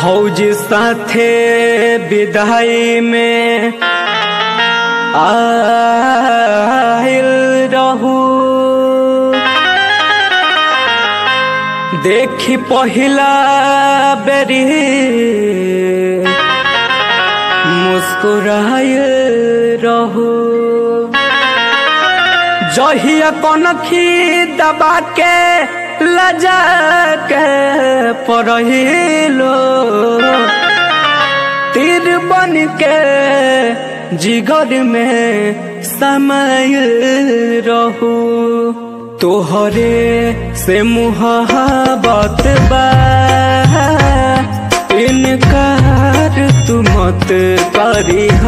फौज साथे विदाई में आइल रहू देखी पहिला बेरी मुस्कुराइल रहू जहिया कनखी दबा के लजा के पढ़िलो तीर बन के जिगर में समय रहू तोहरे से मुहाबत बा इनकार तू मत करीह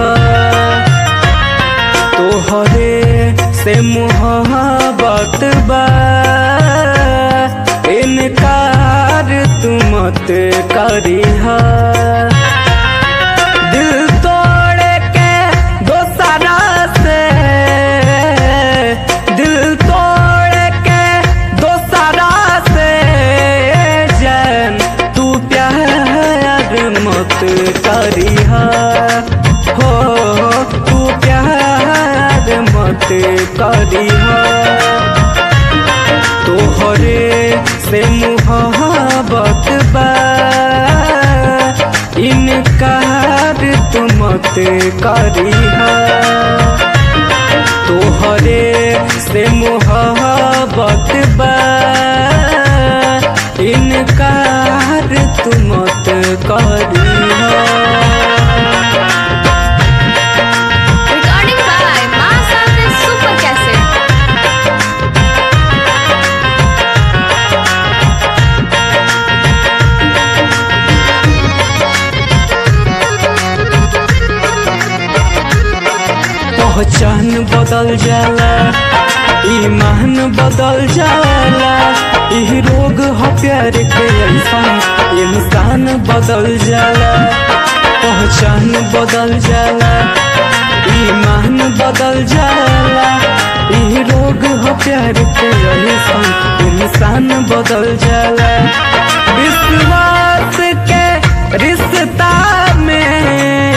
तोहरे से मुहाबत बा इनकार तू मत करीहा दिल तोड़ के दोसरा से दिल तोड़ के दोसरा से जैन तू प्यार मत करीहा हो तू प्यार मत करीहा तोहरे से मुहाबत बा इनकार तू मत करीहा तोहरे से मुहाबत बा इनकार तू मत करीहा Recording by Master Super Cassette. पहचान बदल जाला ईमान बदल जाला ई रोग ह प्यार के ऐसन इंसान बदल जाला पहचान बदल जाला ईमान बदल जाला ई रोग ह प्यार के ऐसन इंसान बदल जाला विश्वास के रिश्ता में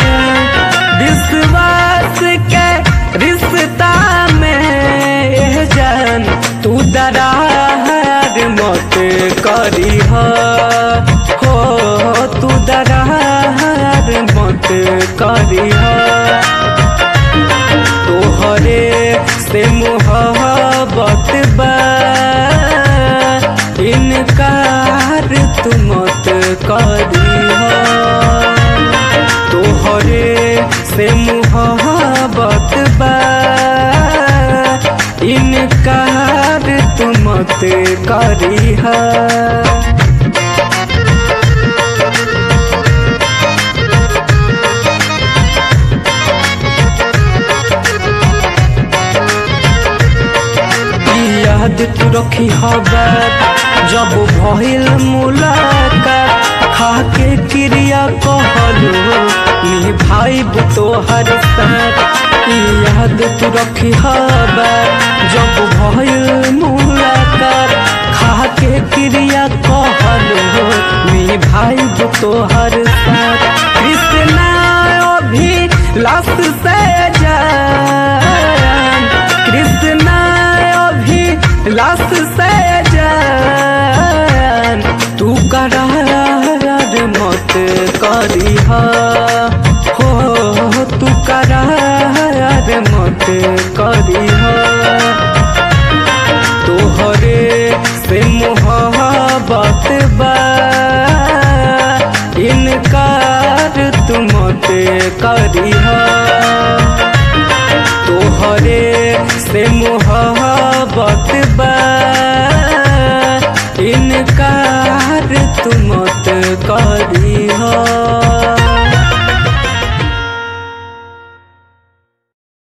विश्वास के रिश्ता में एह जान तू दरार मत करी हो तू दरार मत करी तोहरे से मुहब्बत बा इनकार तू मत करी तोहरे से मुहब्बत बा इनकार तू मत करीहा याद तू रखी हबार जब भइल मुलाकात खाके क्रिया कहलू निभाई तोहर साथ ई याद तू रखी हबार जब भइल मुलाकात खाके क्रिया कहलू निभाई तोहर साथ कृष्णा अभी लाश से जान कृष्णा अभी लाश से जान तू करार मत करीहा हो तू करार मत करीहा तोहरे से मुहब्बत बा इनकार तू मत करीहा तोहरे से मुहब्बत